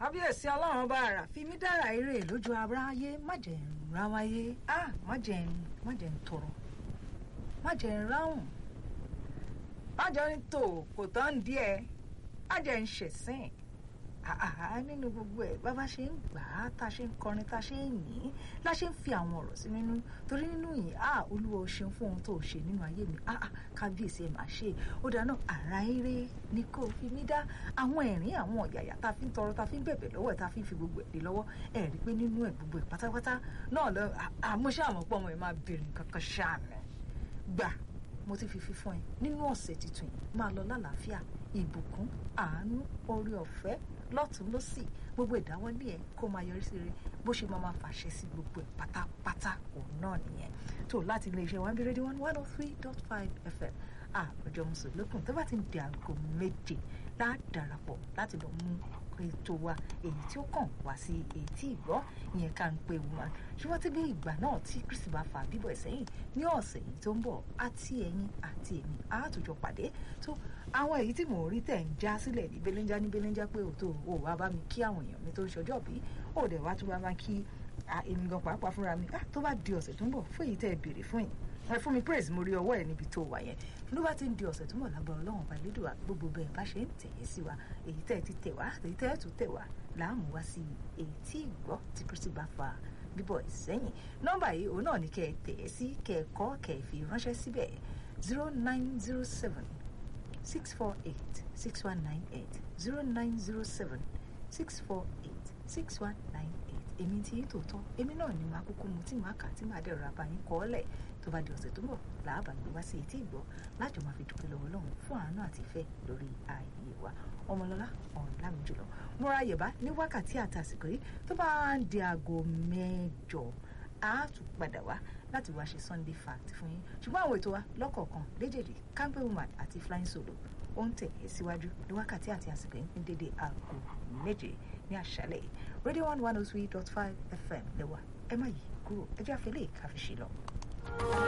kábíyèsí ọlọ́run ọba àrà fi mí dára eré lójú aráyé má jẹ́ ń ráwáyé á má jẹ́ ń má jẹ́ ń tọrọ má jẹ́ ń ráhùn má jẹ́ ń tò kò tán díẹ̀ má jẹ́ ń ṣẹ̀sìn àhà nínú gbogbo ẹ̀ bá bá ṣe ń gbà á tá a ṣe ń kọrin tá a ṣe ń yìn la ṣe ń fi àwọn ọ̀rọ̀ sí nínú torí nínú yìí á olúwa o ṣeun fún ohun tó o ṣe nínú ayé mi á kábíyèsí ẹ máa ṣe ó dáná àrà eré ni kò fi mí dá àwọn ẹ̀rín àwọn ọ̀yàyà tá a fi ń tọrọ tá a fi ń bẹ̀bẹ̀ lọ́wọ́ ẹ̀ tá a fi ń fi gbogbo ẹ̀ lé lọ́wọ́ ẹ̀ rí i pé nínú ẹ̀ gbogbo ẹ̀ pátápátá náà lọ àmúṣe àmọ́ pọ̀ ọmọ ẹ̀ máa bèrè nǹkan kan ṣáàmì gbà mo ti fi fi fún ẹ nínú ọ̀sẹ̀ tuntun yìí máa lọ lálàáfíà ìbùkún àánú oore ọ̀fẹ́ lọ́tún lọ́sì gbogbo ìdáwọ́lé ẹ̀ kó máa yọrí sí rere bó ṣe máa máa fàṣẹ sí gbogbo ẹ̀ pátápátá òun náà nìyẹn tó láti ilé iṣẹ́ one rédíò one one oh three dot five fm àròjọ mùsùlùkùn tó bá ti ń di aago méje ládàrapọ̀ láti lọ mú ètò wa èyí tí ó kàn wá sí etí ìgbọ́ ìyẹn ká ń pe woman ṣùgbọ́n tí bí ìgbà náà tí kristi bá fa bíbọ̀ ẹ̀ sẹ́yìn ní ọ̀sẹ̀ yìí tó ń bọ̀ àti ẹ̀yin àti èmi àtòjọ pàdé tó àwọn èyí tí mò ń rí tẹ̀ ń já sílẹ̀ ní belenja ní belenja pé òtò ò wá bá mi kí àwọn èèyàn mi tó ń ṣọjọ́ bí ó dẹ̀ wá tún bá máa kí èmi gan pàápàá fúnra mi tó bá di ọ̀sẹ̀ tó ń bọ̀ fún èyí tẹ́ ẹ béèrè fún yìí ẹ fún mi praise mo rí ọwọ́ ẹ̀ níbi tó wà yẹn ló bá ti ń di ọ̀sẹ̀ tó mọ̀ lágbára ọlọ́run ọba ìlédùá gbogbo bẹ́ẹ̀ bá ṣe ń tẹ̀yẹ sí wa èyí tẹ́ ẹ ti tẹ̀ wá èyí tẹ́ ẹ tún tẹ̀ wá láàmú wá sí èyí tí ìgbọ́ tí kristi bá fa bíbọ̀ ìsẹ́yìn nọ́mbà yìí òun náà ni kẹ́ ẹ tẹ̀yẹ sí kẹ́ ẹ kọ́ kẹ́ ẹ fi ránṣẹ́ síbẹ̀ zero nine zero seven six four eight six one nine eight zero nine zero seven six four eight six one nine eight èmi tí yín tòótọ́ èmi náà ni màá kúkú mu tí màá kà tí màá dẹ̀rọ abayín kọ́ ọ́lẹ̀ tó bá di ọ̀sẹ̀ tó ń bọ̀ làábà gbé wá sí etí ìgbọ́ lájọ máa fi dúpẹ́ lọ́wọ́ Ọlọ́run fún àánú àti ìfẹ́ lórí ayé wa ọmọlọ́lá ọ̀la mi jùlọ mo ra yẹ̀bá ní wákàtí àti àsìkò yìí tó bá ń di aago mẹ́jọ á tún padà wá láti wá ṣe Sunday fact fún yín ṣùgbọ́n àwọn ètò wa lọ́kọ̀ọ̀kan léjèèjì campbell woman àti flying solo ó ń tẹ̀ ẹ́ síwájú ní wákàtí àti àsìkò yìí ní dédé aago méje ní àṣálẹ́ yìí radio one one oh three dot five fm lẹ́wà ẹ má yí kúrò ẹ jẹ́ àfẹ́lẹ́ ìkàfíṣe lọ.